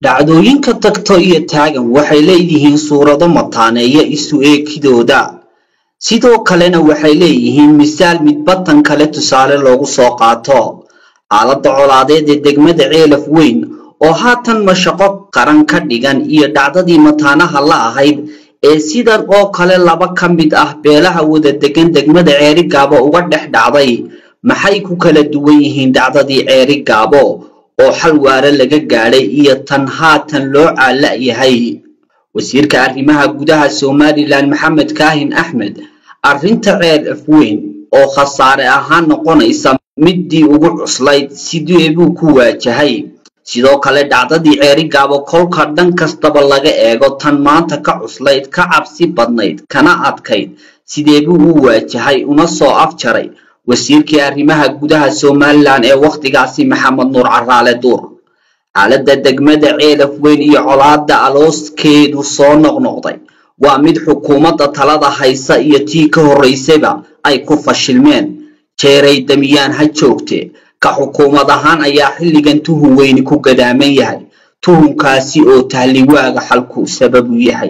dhacdooyinka tagto iyo taagan waxay leeyihiin suurado mataaneeya isu eekidooda sidoo kalena waxay leeyihiin misaal midbatan kale tusaale loogu soo qaato xaaladda colaadeed ee degmada ceelaf weyn oo haatan mashaqo qaran ka dhigan iyo dhacdadii mataanaha la ahayd ee sidan oo kale laba ka mid ah beelaha wada degan degmada ceerigaabo uga dhex dhacday maxay ku kala duwan yihiin dhacdadii ceerigaabo oo xal waare laga gaadhay iyo tan haatan loo caala-yahay wasiirka arrimaha gudaha somalilan maxamed kaahin axmed arrinta ceelaf weyn oo khasaare ahaan noqonaysa middii ugu cuslayd sidee buu ku waajahay sidoo kale dhacdadii ceerigaabo kolka dhan kastaba laga eego tan maanta ka cuslayd ka cabsi badnayd kana adkayd sidee buu u waajahay una soo afjaray wasiirkii arrimaha gudaha somalilan ee wakhtigaasi maxamed nuur caraale duur xaaladda degmada ceelaf weyn iyo colaadda alooskeedu soo noqnoqday waa mid xukuumadda talada haysa iyo tii ka horraysayba ay ku fashilmeen jeeray damiyaan ha joogte ka xukuumad ahaan ayaa xilligan tuhun weyni ku gadaaman yahay tuhunkaasi oo tahliwaaga xalku sababu yahay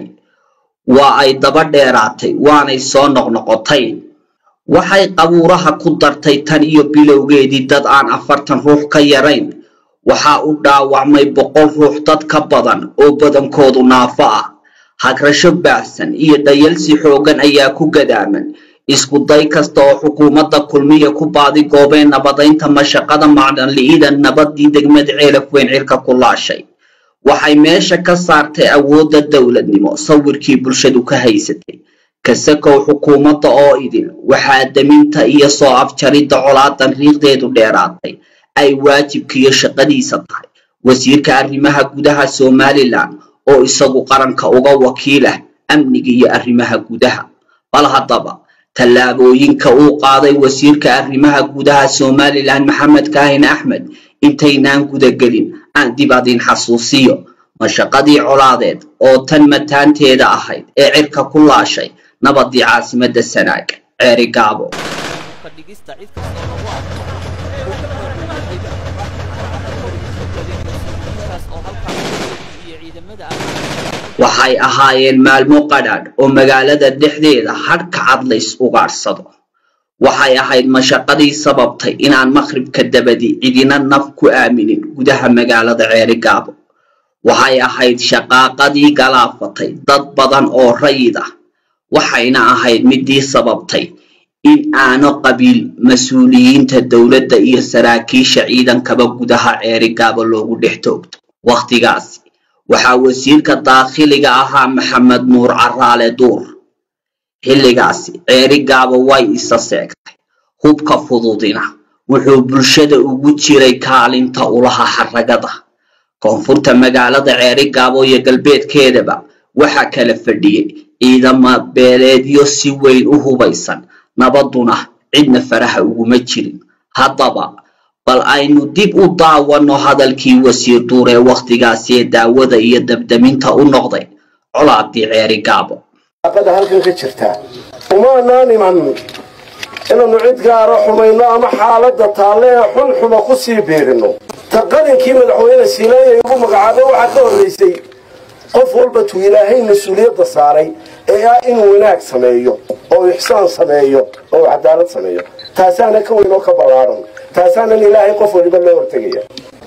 waa ay daba dheeraatay waanay soo noqnoqotay waxay qabuuraha ku dartay tan iyo bilowgeedii dad aan afartan ruux ka yarayn waxaa u dhaawacmay boqol ruux dad ka badan oo badankoodu naafo ah hagrasho baahsan iyo dhayalsi xooggan ayaa ku gadaaman isku day kasta oo xukuumadda kulmiya ku baadi goobeen nabadaynta mashaqada macdanli'ida nabadii degmada ceelaf weyn cirka ku laashay waxay meesha ka saartay awoodda dowladnimo sawirkii bulshadu ka haysatay kasakow xukuumadda oo idin waxaa daminta iyo soo afjaridda colaadan riiqdeedu dheeraatay ay waajibkiiyo shaqadiisa tahay wasiirka arrimaha gudaha somalilan oo isagu qaranka uga wakiilah amniga iyo arrimaha gudaha bal haddaba tallaabooyinka uu qaaday wasiirka arrimaha gudaha somalilan maxamed kaahin axmed intaynaan gudagelin aan dib adin xasuusiyo mashaqadii colaadeed oo tan mataanteeda ahayd ee cirka ku laashay nabadii caasimadda sanaag ceeri gaabo waxay ahaayeen maalmo qadhaadh oo magaalada dhexdeeda hadhka cad lays ugaadhsado waxay ahayd mashaqadii sababtay inaan maqhribka dabadi cidina naf ku aaminin gudaha magaalada ceerigaabo waxay ahayd shaqaaqadii galaafatay dad badan oo rayid ah waxayna ahayd midii sababtay in aano qabiil mas-uuliyiinta dowladda iyo saraakiisha ciidankaba gudaha ceerigaabo loogu dhex toogto wakhtigaasi waxaa wasiirka daakhiliga ahaa maxamed nuur caraale duur xilligaasi ceerigaabo way isa seegtay hubka fududina wuxuu bulshada ugu jiray kaalinta ulaha xaragada koonfurta magaalada ceerigaabo iyo galbeedkeedaba waxaa kala fadhiyey ciidama beeleedyo si weyn u hubaysan nabaduna cidna faraha uguma jirin haddaba bal aynu dib u daawanno hadalkii wasiir duur ee wakhtigaasi ee daawada iyo dabdaminta u noqday colaadii ceeri gaabo aqada halkan ka jirtaa umaanaan iman inaannu cid gaara xumayno ama xaaladda taalle ee xun xuma ku sii biirino ta qalinkii madaxweyne siinaaya igu magacaabo waxaa ka horraysay qof walba tuu ilaahay mas-uuliyadda saaray ee ah inuu wanaag sameeyo oo ixsaan sameeyo oo cadaalad sameeyo taasaana ka weyn oo ka ballaaran taasaanan ilaahay qof waliba loo hortegaya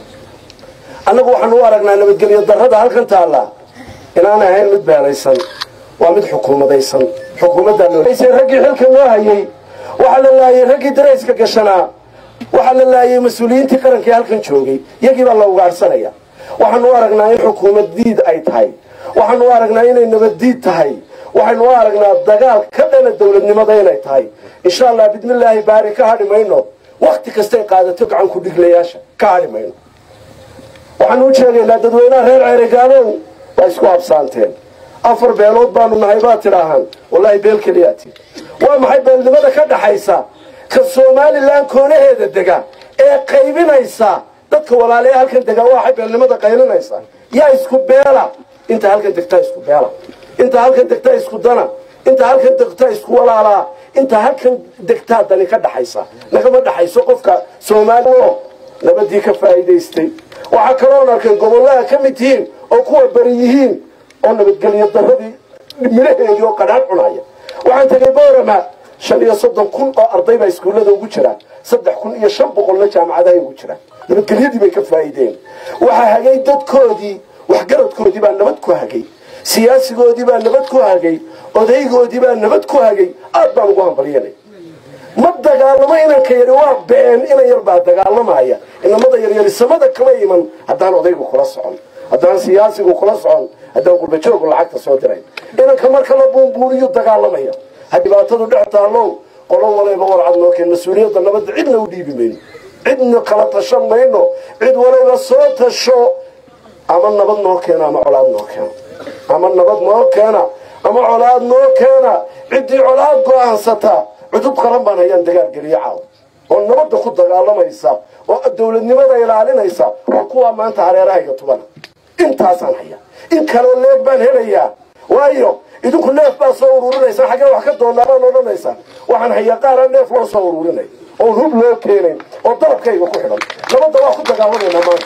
annagu waxaanu u aragnaa nabadgelyo darrada halkan taalla inaan ahayn mid beeraysan waa mid xukuumadaysan xukuumaddaaraggii xilka loo hayay waxaa la laayay raggii darayska gashanaa waxaa la laayay mas-uuliyiintii qarankii halkan joogay iyagii baa la ugaadhsanaya waxaanu u aragnaa in xukuumad diid ay tahay waxaanu u aragnaa inay nabaddiid tahay waxaynu u aragnaa dagaal ka dhana dowladnimada inay tahay insha allah bidmillaahi baari ka hadhi mayno wakti kastay qaadato gacan ku dhiglayaasha ka hadhi mayno waxaanu u sheegaynaa dadweynaha reer ceerigaabow waa isku habsaanteen afar beelood baanu nahay baad tidhaahaan wallaahi beel keliyaati waa maxay beelnimada ka dhaxaysa ka somalilan koonaheeda dega ee qaybinaysa dadka walaale ee halkan degaa waxay beelnimada qaylinaysa yaa isku beela inta halkan degtaa isku beela inta halkan degtaa isku dana inta halkan degtaa isku walaalaa inta halkan degtaa dani ka dhaxaysa nagama dhaxayso qofka soomaali nabadii ka faa'iidaystay waxaa kaloon arkay gobollaha ka mid tihiin oo kuwa beri yihiin oo nabadgelyo daradii midhaheedii oo qadhaan cunaya waxaan tegay boorama shan iyo soddon kun oo arday baa iskuullada ugu jiraan saddex kun iyo shan boqolna jaamacadahay ugu jiraan nabadgelyadii bay ka faa'iideen waxaa hagay dadkoodii waxgaradkoodii baa nabad ku hagay siyaasigoodii baa nabad ku hagay odaygoodii baa nabad ku hagay aad baan ugu hambalyanay ma dagaalamo inanka yari waa been inan yar baa dagaalamaya inamada yaryari samada kama iman haddaan odaygu kula socon haddaan siyaasigu kula socon haddaan qurbajoogu lacagta soo dirayn inanka marka la buunbuuniyu dagaalamaya ha dhibaatadu dhex taallow qolo walayba warcad noo keen mas-uuliyadda nabadda cidna u dhiibi mayno cidna kala tashan mayno cid walayba soo tasho ama nabad noo keena ama colaad noo keena ama nabad noo keena ama colaad noo keena ciddii colaad go-aansataa cudub qaran baan hayaan dagaal geliyo caaw oo nabadda ku dagaalamaysa oo dowladnimada ilaalinaysa oo kuwaa maanta hareerahayga tubana intaasaan haya in kaloo leeg baan helayaa waayo idinku neef baa soo ururinaysaa xaggee wax ka doonaabaan odhanaysaa waxaan hayaa qaara neef loo soo ururinay oon hub loo keenayn oo dalabkayga ku xidhan nabadda waa ku dagaalamaynaa maanta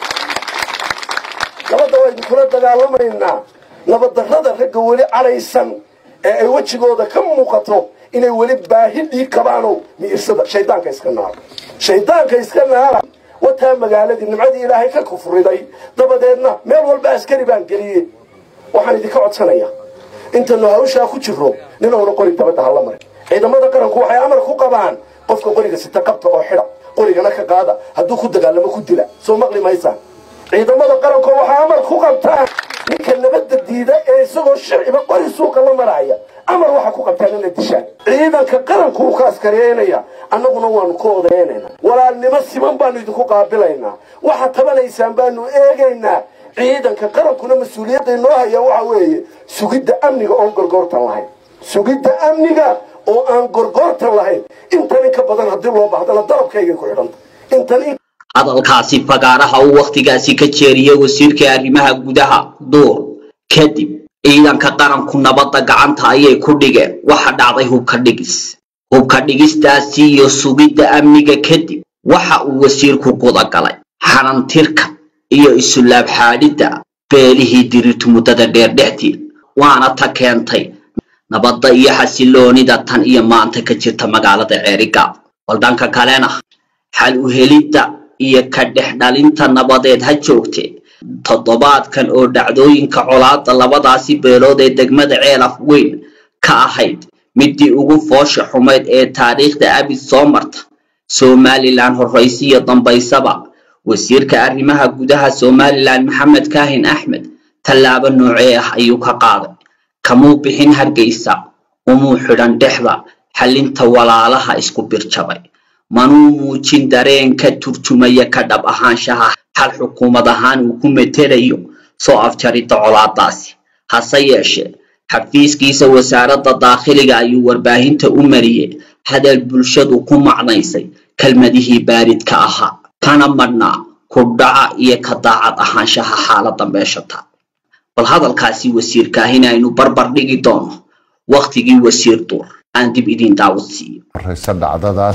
nabadda waa idinkula dagaalamaynaa nabaddarrada ragga weli cadhaysan ee ay wejigooda ka muuqato inay weli baahi dhiig kabaano miirsada shaydaanka iska naara shaydaanka iska naara wataa magaaladii nimcadii ilaahay ka kufriday dabadeedna meel walba askari baan geliyey waxaan idinka codsanayaa intanu hawshaa ku jiro ninowna qori dabadda hala marin ciidamada qaranku waxay amar ku qabaan qofka qoriga sita qabta oo xidha qorigana ka qaada hadduu ku dagaalamo ku dila soo maqli maysaan ciidamada qaranku waxay amar ku qabtaan ninka nabadda diida ee isagoo sharciba qori suuqa la maraya amar waxa ku qabtaan inay dishaan ciidanka qaranku uu ka askariyeynaya annaguna waanu ka odaynayna walaalnimo siman baanu idinku qaabilaynaa waxa tabanaysaan baanu eegaynaa ciidanka qarankuna mas-uuliyadda inoo haya waxa weeye sugidda amniga oon gorgoortan lahayn sugidda amniga oo aan gorgoortan lahayn intan in ka badan haddii loo bahdana dalabkaygay ku xidhanta intan hadalkaasi fagaaraha uu wakhtigaasi ka jeeriyey wasiirka arrimaha gudaha duur kadib ciidanka qaranku nabadda gacanta ayay ku dhigeen waxa dhacday hubka dhigis hubka dhigistaasi iyo sugidda amniga kadib waxa uu wasiirku gudagalay xanantirka iyo isulaab xaadhidda beelihii dirirtu muddada dheer dhexdeed waana ta keentay nabadda iyo xasiloonida tan iyo maanta ka jirta magaalada ceerigaab bal dhanka kalena xal u helidda iyo ka dhex dhalinta nabadeed ha joogte toddobaadkan oo dhacdooyinka colaadda labadaasi beelood ee degmada ceelaf weyn ka ahayd midii ugu foosha xumayd ee taariikhda abid soo marta somalilan horraysiyo dambaysaba wasiirka arrimaha gudaha somalilan maxamed kaahin axmed tallaabo noocee ah ayuu ka qaaday kamuu bixin hargeysa umuu xidhan dhexda xalinta walaalaha isku birjabay manuu muujin dareen ka turjumaya ka dhab ahaanshaha xal xukuumad ahaan uu ku metelayo soo afjaridda colaadaasi hase yeeshee xafiiskiisa wasaaradda daakhiliga ayuu warbaahinta u mariyey hadal bulshadu ku macnaysay kelmadihii baaridka ahaa kana madhnaa ku dhaca iyo ka daacad ahaanshaha xaaladda meeshata bal hadalkaasi wasiirkaahin aynu barbar dhigi doono wakhtigii wasiir duur aan dib idiin daawad siiyo horeysa dhacdadaas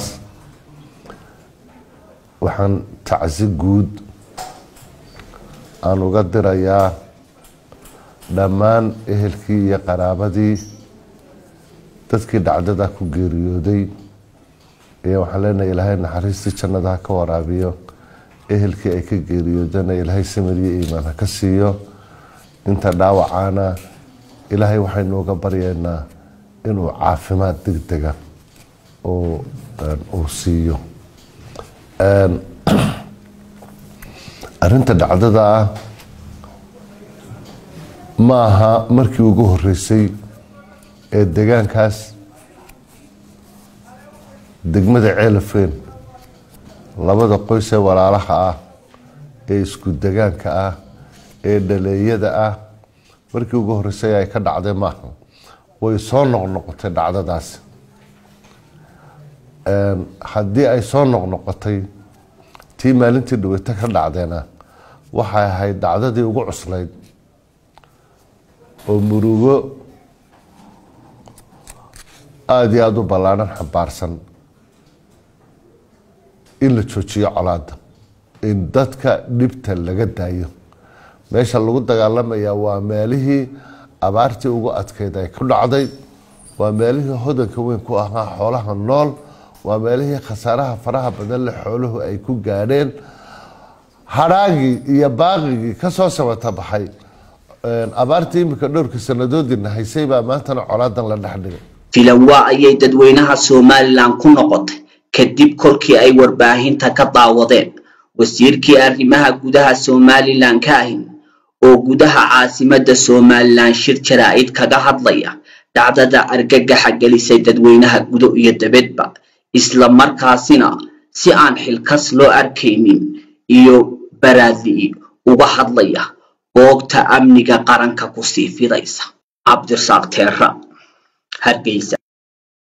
waxaan tacsi guud aan uga dirayaa dhammaan ehelkii iyo qaraabadii dadkii dhacdada ku geeriyooday iyo waxaan leenahay ilaahay naxariistii jannada ha ka waraabiyo ehelkii ay ka geeriyoodana ilaahay samiriyo iimaan ha ka siiyo inta dhaawacaana ilaahay waxaynu uga baryaynaa inuu caafimaad degdega uu siiyo arinta dhacdada ah ma aha markii ugu horeysay ee degaankaas degmada ceelafeen labada qoys ee walaalaha ah ee isku degaanka ah ee dhaleeyada ah markii ugu horeysay ay ka dhacday maaha way soo noqnoqotay dhacdadaasi haddii ay soo noqnoqotay tii maalintii dhaweyto ka dhacdeena waxay ahayd dhacdadii ugu cuslayd oo murugo aada iyo aada u ballaadhan xambaarsan in la joojiyo colaada in dadka dhibta laga daayo meesha lagu dagaalamaya waa meelihii abaartii ugu adkeyd ay ku dhacday waa meelihii hodanka weyn ku ahaa xoolaha nool waa meelihii khasaaraha faraha badan leh xooluhu ay ku gaadheen hadhaagii iyo baaqigii kasoo sabata baxay abaartii iminka dhowrka sanadoodina haysay baa maantana colaadan la dhexdhigay filanwaa ayay dadweynaha somalilan ku noqotay kadib kolkii ay warbaahinta ka daawadeen wasiirkii arrimaha gudaha somalilan ka ahin oo gudaha caasimadda somalilan shir jaraa'id kaga hadlaya dhacdada argagaxa gelisay dadweynaha gudo iyo dabedba isla markaasina si aan xilkas loo arkaynin iyo baraadi'i uga hadlaya boogta amniga qaranka kusii fidaysa cabdirasaaq teera hargeysa